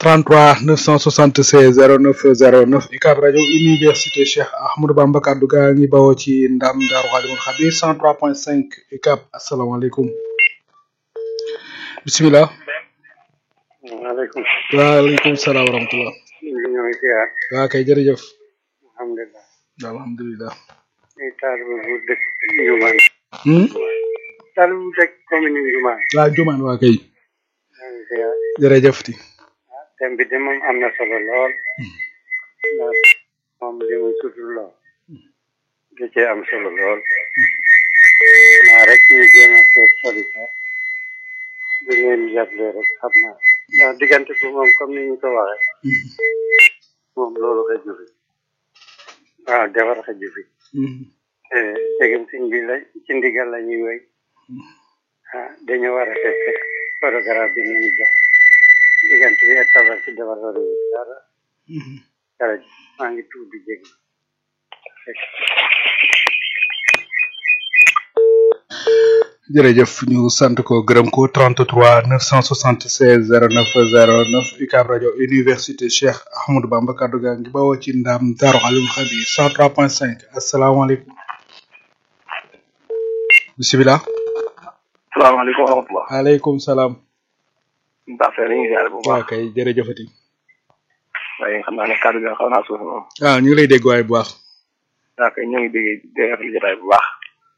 33 976 09 09 UCAB rajo université Cheikh Ahmadou Bamba kaddu gaa ngi bawoo ci ndam Daaru Xalimul Xabir 103.5 UCAB asalaamaaleykum bisimilah. maaleykum. waaleykum salaam wa rahmatulah. ñoo ngi ziar. waa kay jërëjëf. alhamdulilah. alhamdulilah. ay taalibe bu dëkk Ndioumane. Hmm? taalibe bu dëkk commune Ndioumane. waa Jumaan waa kay. ñoo ngi ziar. jërëjëf ti. thème bi de moom am na solo lool. ndax moom li muy sutur lool. da cee am solo lool. naa rek ñu jéem a seet solution. bi ngeen jàppale rek xam naa. ndax diggante bi moom comme ni ñu ko waxee. moom loolu xëju fi. waaw defar xëju fi. te tegem siñ bi la ci ndigal la ñuy wéy ah dañu war a fekk programme bi ñu jox diggante bi ak tabar ci defar war dara dara maa ngi tuub di jégg jërëjëf ñu sant ko gërëm ko 33 976 09 09 UCAB rajo université Cheikh Ahmadou Bamba kaddu gaa ngi bawoo ci ndam Daaru Xalimul Xabir 103.5 asalaamaaleykum. bisimilah. salaamaaleykum wa rahmatulah. waaleykum salaam. Mbaa Fere ñu ngi ziare bu waa baax. kay jërëjëfati. waaye xam naa ne kàddu gi xaw naa suuf moom. ah ñu ngi lay dégg waay bu baax. waa kay ñoo ngi déggee dégg rafetlu jotaay bu baax.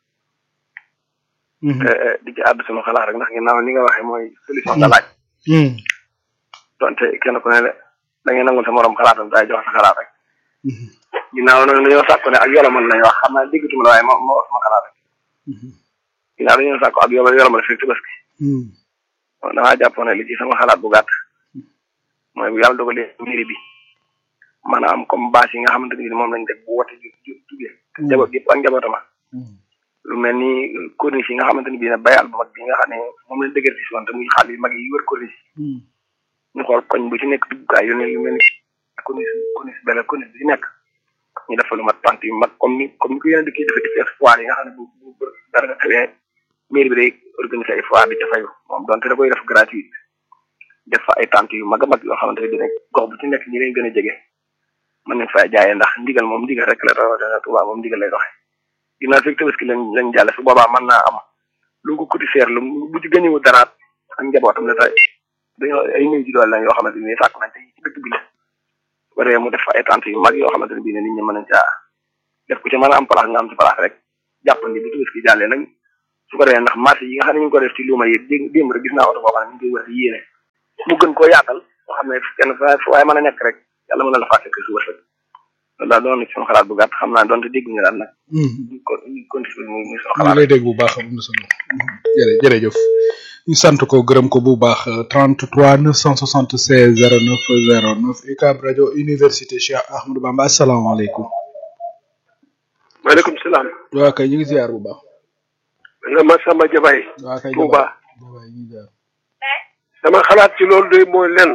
di ci àddu sama xalaat rek ndax ginnaaw li nga waxee mooy solution nga laaj. donte kenn ku ne da ngay nangul sa morom xalaatam daay jox sa xalaat rek. ginnaaw nag dañoo sàkku ne ak yolomal lañ wax xam naa déggatuma la waaye moo moo wax sama xalaat rek. ginnaaw dañoo sàkku ak yolo yolomal fekk tabaski. bon damaa jàppoon ne li ci sama xalaat bu gàtt. mooy bu yàlla dogalee mairie bi. maanaam comme bâche yi nga xamante ni moom lañ def bu wote ju ju jugee. te njaboot yëpp ak njabootama. lu mel ni corniche yi nga xamante ni bii ne bayal bu mag bi nga xam ne moom lañ dëgër si wante muy xaal yu mag yi wër corniche ñu xool koñ bu ci nekk duggukaay yu ne yu mel ni corniche corniche bele corniche bu ci nekk ñu def fa lu mat pant yu mag comme ni comme ni ko yeneen dëkk yi defee ci foire yi nga xam ne bu bu dara nga xewee mairie bi day organiser ay foire di ca fayu moom donte da koy def gratuite def fa ay tente yu mag a mag yoo xamante ne bii nag gox bu ci nekk ñi leen gën a jege mën nañ fay jaayee ndax ndigal moom ndigal rek la rawatina Tuubaa moom ndigal lay doxee ginnaaw fekk tabaski lañ lañ jàlle su boobaa mën naa am lu ko coûté cher lu bu ci gëñëwu daraat ak njabootam ne tey dañoo ay néew ji doole lañ yoo xamante ni sàkk nañ tey ci dëkk bi la waree mu def fa ay tente yu mag yoo xamante ne bii ne nit ñi mën nañ caa def ku ci mën a am place nga am ci place rek jàppandi bu tabaski jàllee nag su ko defee ndax marché yi nga xam ne ñu ngi ko def ci luuma yi dé démb rek gis naa oto boo xam ne ñu ngi koy war a yéene mu gën koo yaatal boo xam ne kenn fa waaye mën a nekk rek yàlla mën na la faa fekk su wërsëg loolu daal doon na ci sama xalaat bu gàtt xam naa donte dégg nga daal nag ñu ko ñu continué muy muy sama ñu ngi xalaat lay dégg bu baax am na solo jërë jërëjëf ñu sant ko gërëm ko bu baax 33 976 09 09 UCAB rajo université Cheikh Ahmadou Bamba asalaamaaleykum. maaleykum salaam waa kay ñu ngi ziar bu baax. nga ma Samba Jabaay waa kay Touba Jabaay ñu ngi ziar. sama xalaat ci loolu de mooy lenn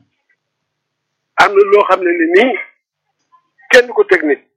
am na loo xam ne ni nii kenn du ko teg nit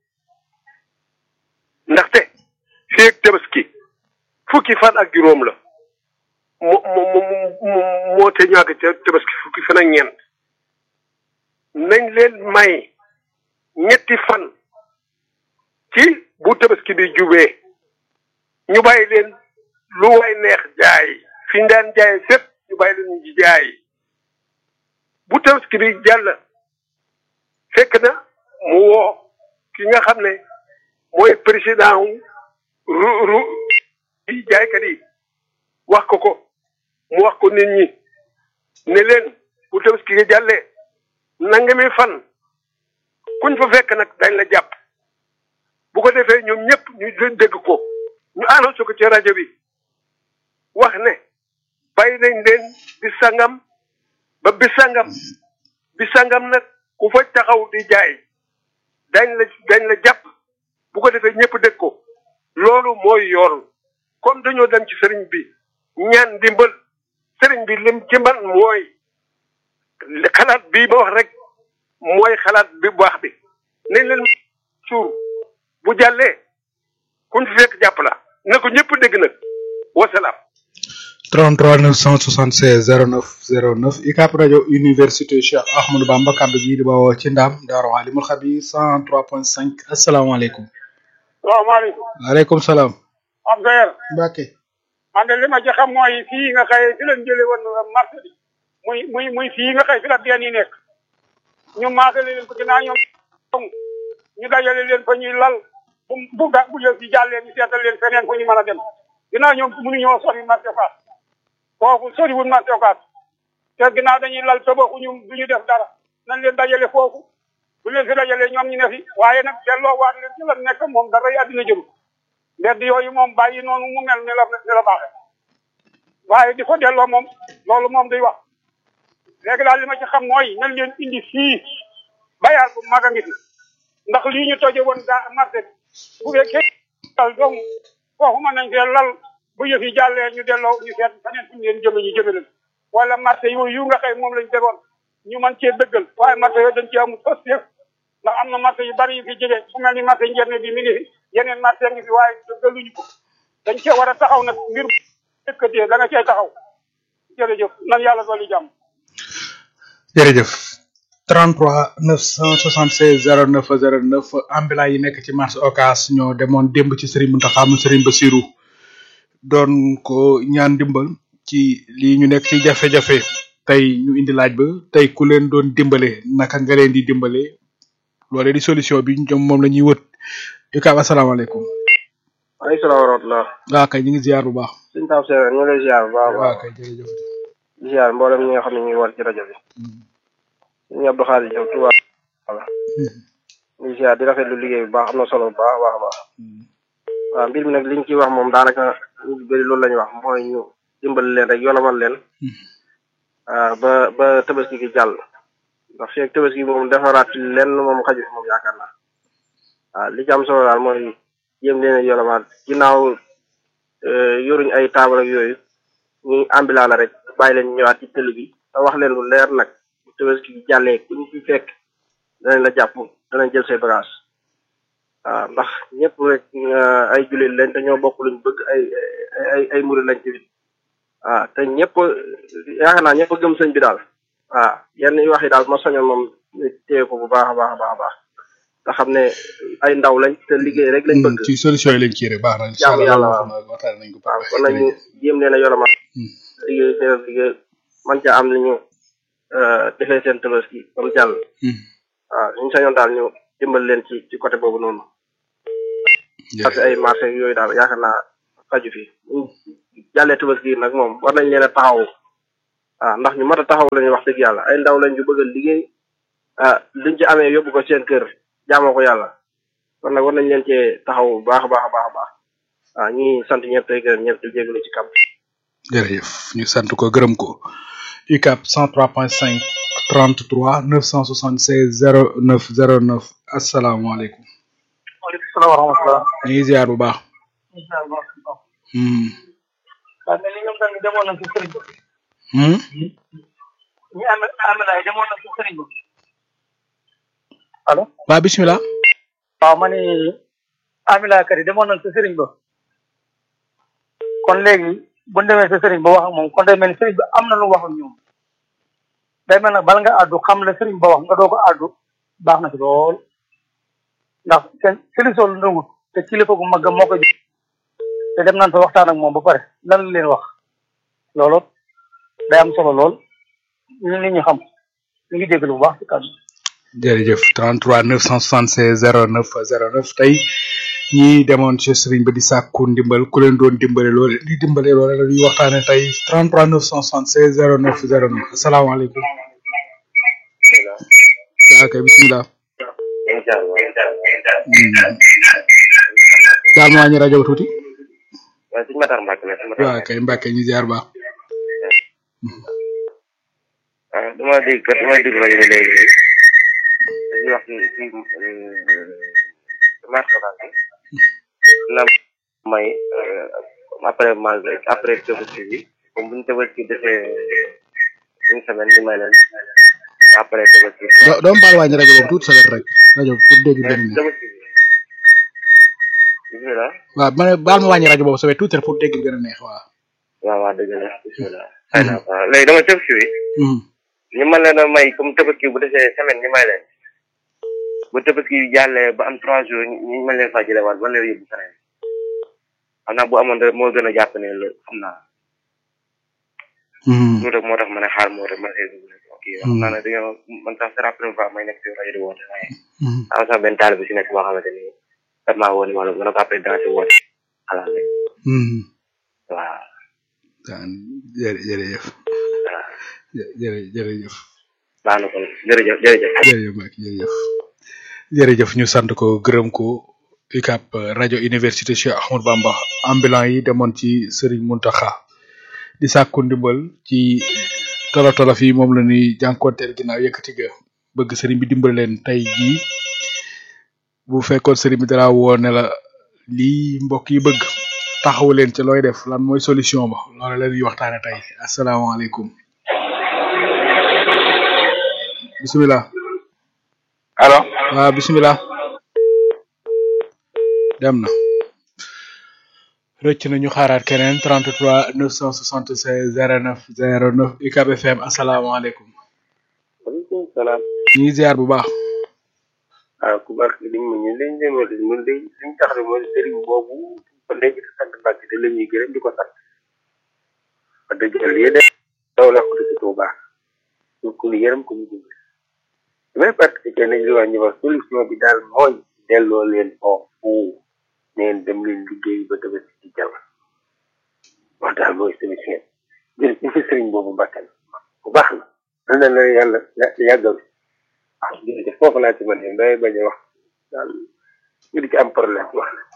ndaxte fii ak tabaski fukki fan ak juróom la mo mo mo mo moo te ñàkk ca tabaski fukki fan ak ñeent nañ leen may ñetti fan ci bu tabaski bi jubee ñu bàyyi leen lu way neex jaay fi ñu daan jaay fépp ñu bàyyi leen ñu jaay bu tabaski bi jàll fekk na mu woo ki nga xam ne mooy président wu ru ru yi jaaykat yi wax ko ko mu wax ko nit ñi ne leen bu tabaski gi jàllee nangami fan kuñ fa fekk nag dañ la jàpp bu ko defee ñoom ñëpp ñu dégg ko ñu annoncé ko ci rajo bi wax ne bàyyi nañ leen bi sangam ba bi sangam bi sangam nag ku fa taxaw di jaay dañ la dañ la jàpp bu ko defee ñëpp dégg ko loolu mooy yoon comme dañoo dem ci sëriñ bi ñaan ndimbal sëriñ bi lim ci man mooy xalaat bii ma wax rek mooy xalaat bi bu baax bi nañ leen suur bu jàllee kuñ fi fekk jàpp la na ko ñëpp dégg nag wasalaam 33 976 09 09 UCAB rajo université Cheikh Ahmadou Bamba kaddu gi di bawoo ci ndam Daaru Alimul Xabiir 103.5 asalaamaaleykum. salaamaaleykum. waaleykum salaam. am sa yer. Mbacke. man de li ma ci xam mooy fii nga xëy fi lañ jëlee woon marché bi muy muy muy fii nga xëy fi la benn yi nekk ñu maasale leen ko ginnaaw ñoom ñu dajale leen fa ñuy lal bu bu ga bu yëf yi jàllee ñu seetal leen feneen fu ñu mën a dem ginnaaw ñoom mënuñoo sori marché Fass foofu soriwul marché Fass te ginnaaw dañuy lal tabaxuñu du ñu def dara nañ leen dajale foofu bu leen fi dajalee ñoom ñu ne fi waaye nag delloo waat leen ci la nekk moom dara àddina jëru mbedd yooyu moom bàyyi noonu mu mel ni la ni la baaxee waaye di ko delloo moom loolu moom day wax léegi daal li ma ci xam mooy nañ leen indi fii bayaal bu mag a ngi fi ndax lii ñu toje woon daa marché bi bu fekkee dal donc foofu mën nañ fee lal bu yëf yi jàllee ñu delloo ñu seet feneen fu ñu leen jëme ñu jëme leen wala marché yooyu yu nga xëy moom lañ defoon ñu mën cee dëggal waaye marché yooyu dañ ci amul fas yëf ndax am na marché yu bari yu fi jege fu mel ni marché njerne bi mi ngi fi yeneen marché ngi fi waaye dëggaluñu ko dañ cee war a taxaw nag mbir dëkkatee da nga cee taxaw jërëjëf nan yàlla dolli jàmm jërëjëf 33 976 09 09 ambulant yi nekk ci marché Ocass ñoo demoon démb ci Serigne Mountakha mu Serigne Bassirou doon ko ñaan dimbal ci lii ñu nekk ci jafe-jafe tey ñu indi laaj ba tey ku leen doon dimbale naka nga leen di dimbale loolee di solution bi ñoom moom la ñuy wët UCAB asalaamaaleykum. waaleykum salaam wa rahmatulah. waaw kay ñu ngi ziar bu baax. suñu taw Seydou ñu ngi lay ziar bu baax a waaw baax kay jërëjëf. di ziar mboolem ñi nga xam ne ñu ngi war ci rajo bi. ñu Abdou Khadir Diop Touba. voilà di ziar di rafetlu liggéey bu baax am na solo bu baax a baax a baax. waaw mbir mi nag liñ ciy wax moom daanaka ñu ci bëri loolu la ñuy wax mooy ñu dimbali leen rek yolomal leen. ah ba ba tabaski gi jàll. ndax fii ak tabaski moom defaraat ci lenn moom xaju fi moom yaakaar naa. waaw li ci am solo daal mooy jéem leen a yolomal ginnaaw yoruñ ay taabal ak yooyu ñuy ambulant la rek bàyyi leen ñëwaat ci tëli bi te wax leen lu leer nag bu tabaski gi jàllee ku ñu ci fekk danañ la jàpp danañ jël say bagage waaw ndax ñëpp rek ay jullit lañ te ñoo bokk luñ bëgg ay ay ay murid lañ ci waaw te ñëpp yaakaar naa ñëpp gëm sëñ bi daal waaw yenn yi wax yi daal ma soñoon moom téye ko bu baax a baax a baax a baax te xam ne ay ndaw lañ te liggéey rek lañ bëgg ci solution yi lañ ci rek baax na incha jaamu allah yàlla loolu waaw. moom waxtaan nañ ko waaw pare kon nag ñu jéem leen a yolama liggéey seen liggéey man ca am li ñu defee seen tabaski comme jàll waaw ñu sañoon daal ñu dimbal leen ci ci côté boobu noonu parce que ay marché yooyu daal yaakaar naa faju fi ñu jàllee tabaski nag moom war nañ leen a taxaw waaw ndax ñu mat a taxaw lañu wax dëgg yàlla ay ndaw lañ ñu bëgg a liggéey ah liñ ci amee yóbbu ko seen kër jaamoo ko yàlla kon nag war nañ leen cee taxaw bu baax a baax a baax a baax waaw ñi sant ñëpp tey gërëm ñëpp di jégalu ci kam jërëjëf ñu sant ko gërëm ko UCAB 103.5 33 976 09 09 asalaamaaleykum waaleykum salaam wa rahmatulah. ñu ngi ziar bu baax incha allah. hmm waaw mais li ñoom tamit demoon nañ ci sëriñ ba. hmm ñi am amela yi demoon nañ ci sëriñ ba. allo. waa bismillah waaw ma ni amela kat yi demoon nañ ci sëriñ ba. kon léegi bu ñu demee ci sëriñ ba wax ak moom kon day mel ni sëriñ ba am na lu mu wax ak ñoom. day mel nag bala nga àddu xam la sëriñ ba wax nga doo ko àddu baax na ci lool. ndax seen solution lu ndëngut te kilifa gu mag moo ko jox te dem nañ fa waxtaan ak moom ba pare lan la leen wax loolu day am solo lool ñu nit ñi xam ñu ngi déglu bu baax ci kàddu jërëjëf 33 976 09 09 tey ñi demoon ci sëriñ ba di sàkku ndimbal ku leen doon dimbale loole di dimbale loole la ñuy waxtaane tey 33 976 09 09 asalaamaaleykum waa kay bismillah daal ma wàññi rajo ba tuuti waaye suñu Matar Mbacke la suñu waa kay Mbàkke ñu ziar baax ah dama dégg kat dama dégg rajo bi léegi dañuy wax ci ci marché bi na may après mal après tabaski bi comme bu ñu tabaski defee une semaine ñu may leen après tabaski do doom baal wàññi rajo boobu tuuti sa wet rek rajo pour dégg benn neex tabaski bi bismillah waaw ma ne baal ma wàññi rajo boobu sa wet tuuti rek pour dégg gën a neex waaw waaw waaw dëgg la bisimilah. xëy na waaw léegi dama tëb si wi. ñu mën leen a may comme tabaski bu desee semaine ñu may leen. bu tabaski jàllee ba am trois jours ñu mën leen faa jëlewaat ba leen yóbbu feneen. xam naa bu amoon rek moo gën a jàpp ne la xam naa. loolu rek moo tax ma ne xaar moo tax ma ne kii xam naa ne dañoo man sax c'est la première fois may nekk si rajo di woote waaye. am sax benn taal bi si nekk boo xamante ni daf maa woon wala mën na ko après dans si woote xalaat rek. waaw. jërë jërëjëf. jërë jërëjëf. baax na kon jërëjëf jërëjëf. jërëjëf Mbacke jërëjëf. jërëjëf ñu sant ko gërëm ko UCAB rajo université Cheikh Ahmadou Bamba ambulant yi demoon ci Serigne Mountakha di sàkku ndimbal ci tolo tolo fii moom la ñuy jànkuwanteel ginnaaw yëkkati ga bëgg Serigne bi dimbal leen tey jii bu fekkoon Serigne bi dara woo ne la lii mbokk yi bëgg taxawu leen ci looy def lan mooy solution ba loolu la ñuy waxtaane tey asalaamaaleykum bisimilah. allo. waaw bisimilah. dem na. rëcc na ñu xaaraat keneen 33 976 09 09 UCAB FM asalaamaaleykum. waaleykum salaam. ñu ngi ziar bu baax. ah ku baax li mu ñu leen demal ñun de liñ tax de mooy sëriñ boobu ba léegi di sant Mbàkke te la ñuy gërëm di ko sant. wax dëgg yàlla yéen a. daw la ko ci Tuuba. ñu ko yërëm ko ñu dimbali. damay participer nañ li wax ñu wax solution bi daal mooy. delloo leen foofu. neen dem leen liggéey ba dëgg ci jàll. wax daal mooy solution bi. jërëjëf sëriñ boobu Mbàkke bu baax la. na la yàlla yàggal. ah jërëjëf foofu laa ci mën a day bañ a wax daal ñu di ci am problème wax